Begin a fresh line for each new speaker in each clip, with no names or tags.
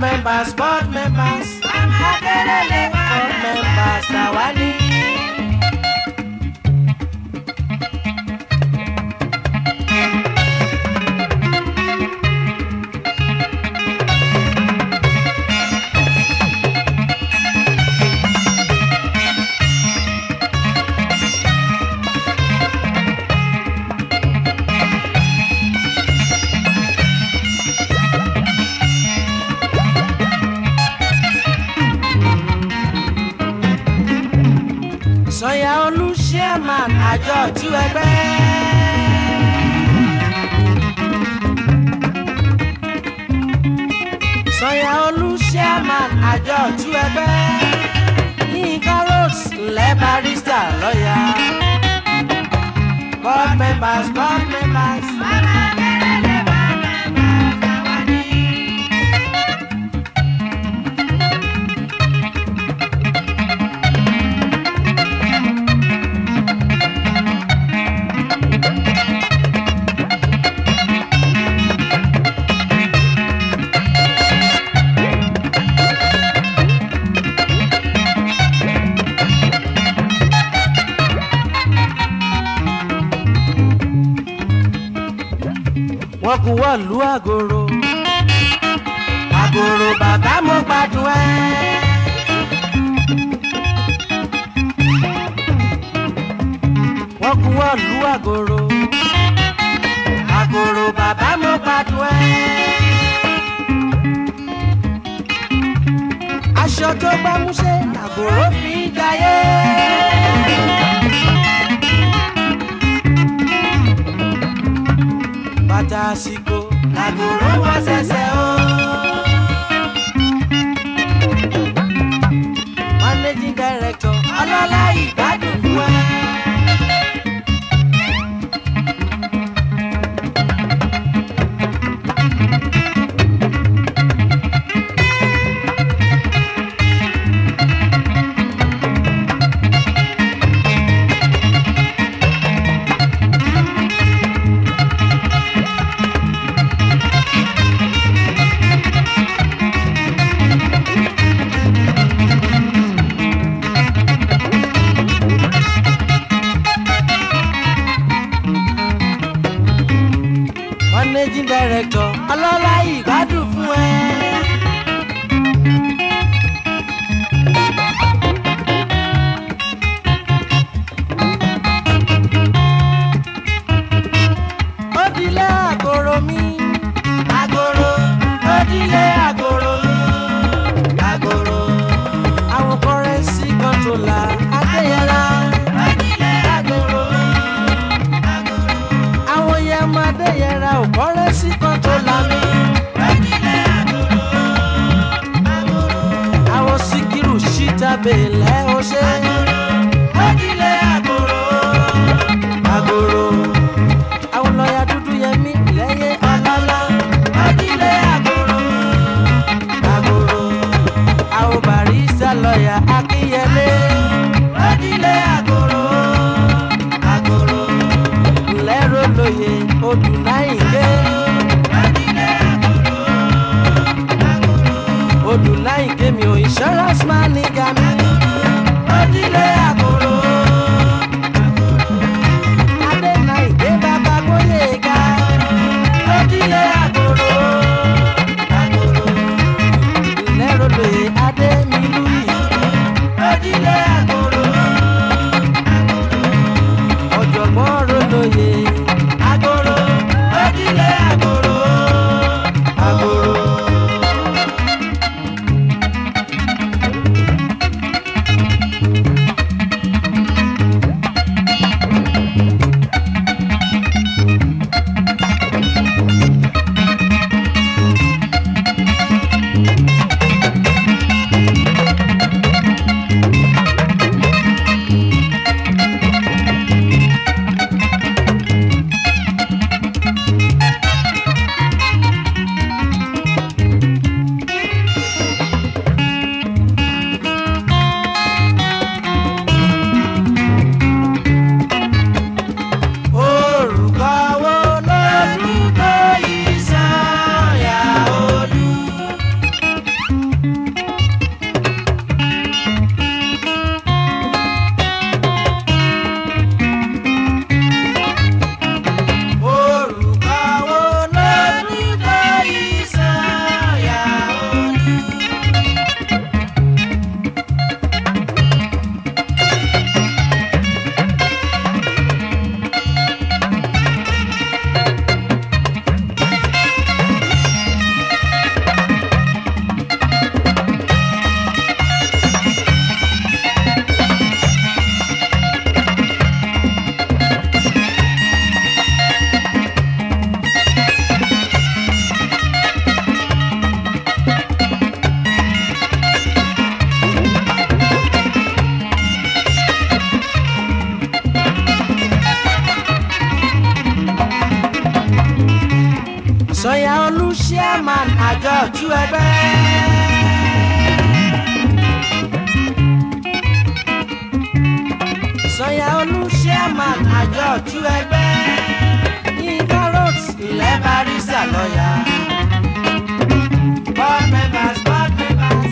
members board members akérèlé board members àwa ní. sọyà olú chairman àjọ tú ẹgbẹ́. sọyà olú chairman àjọ tú ẹgbẹ́. yínká roads ńlẹ̀ barista lọ́yà. board members board members. wọ́n kú wọ́ọ̀lú àgòrò. àgòrò bàbá mo gbádùn ẹ́. wọ́n kú wọ́ọ̀lú àgòrò. àgòrò bàbá mo gbádùn ẹ́. aṣọ tó gbámúṣé àgòrò fi ń jayé. bàtà àsìkò làgòrò wọ ṣẹ̀ṣẹ̀ o. managing director ọlọ́lá ìgbádùn fún ẹ. managing director ọlọ́lá ìgbádùn fún ẹ. ó dilé àgòrò mi àgòrò ó dilé àgòrò mi àgòrò àwọn kọrẹ́nsì kọ́ńtólà adéyẹlá ó dilé àgòrò mi àgòrò àwọn yẹn máa dé yẹra ò kọ́rẹ́ sí kan tó lami. olú chairman àjọ ojú ẹgbẹ́. sọ̀yà olú chairman àjọ ojú ẹgbẹ́. yínká roads ilẹ̀ barisa lọ́yà. board members board members.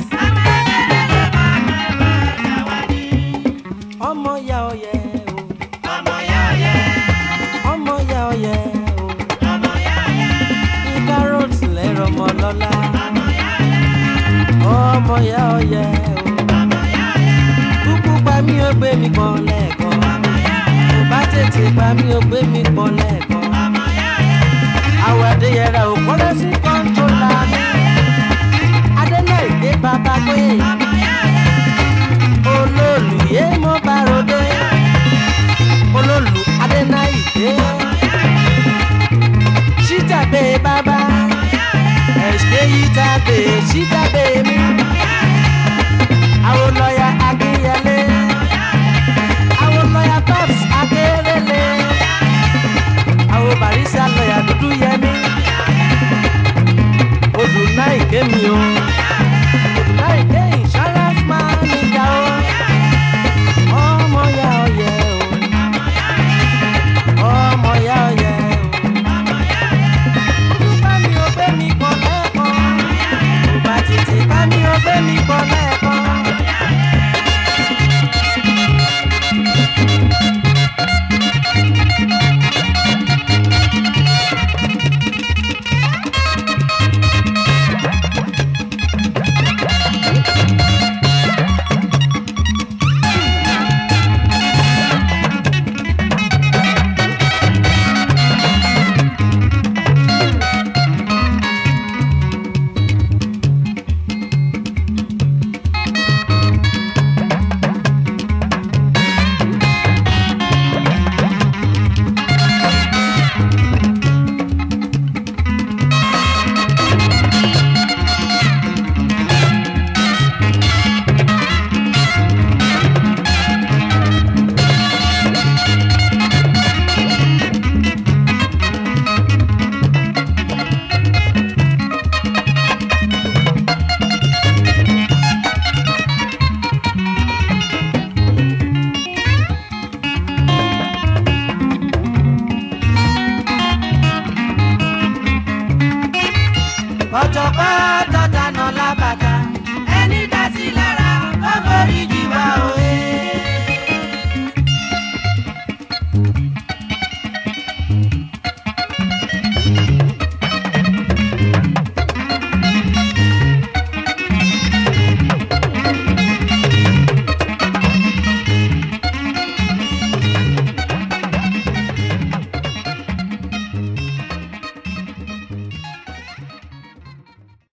ọmọ ya ọyẹ o. ọmọ ya ọyẹ. ọmọ ya ọyẹ o. ọmọ ya ọyẹ. yínká roads lẹ́rọ ọmọ lọ́la. ọmọ ya ọyẹ. ọmọ ya ọyẹ o. ọmọ ya ọyẹ. kúkú pa mí ó gbé mi kan lẹ́ẹ̀kan. ọmọ ya ọyẹ. kò bá tètè pa mí ó gbé mi kan lẹ́ẹ̀kan. ọmọ ya ọyẹ. àwọn adéyẹrẹ ò kọ́lé sí kọ́ńtólà mi. adéná ìgbé bàbá pé. ọmọ ya ọyẹ. olóòlù yé mo bá ròde. olóòlù adéná ìgbé. ṣítàgbé bàbá. ẹ̀ṣẹ̀ yìí tàgbé ṣítàgbé mi. àwọn lọ́ọ̀yà akínyẹlé. àwọn lọ́ọ̀yà babs akérèlé. àwọn barisa lọ́ọ̀yà dúdú yẹmi. odù náà ìké mi o. odù náà ìké insurance manager o. ọmọ ya ọyẹ o. ọmọ ya ọyẹ o. olùkọ́ mi ò gbé mi pọ̀ lẹ́ẹ̀kan. kò bá tètè bá mi ò gbé mi pọ̀ lẹ́ẹ̀kan. ọ̀jọ̀gbọ́n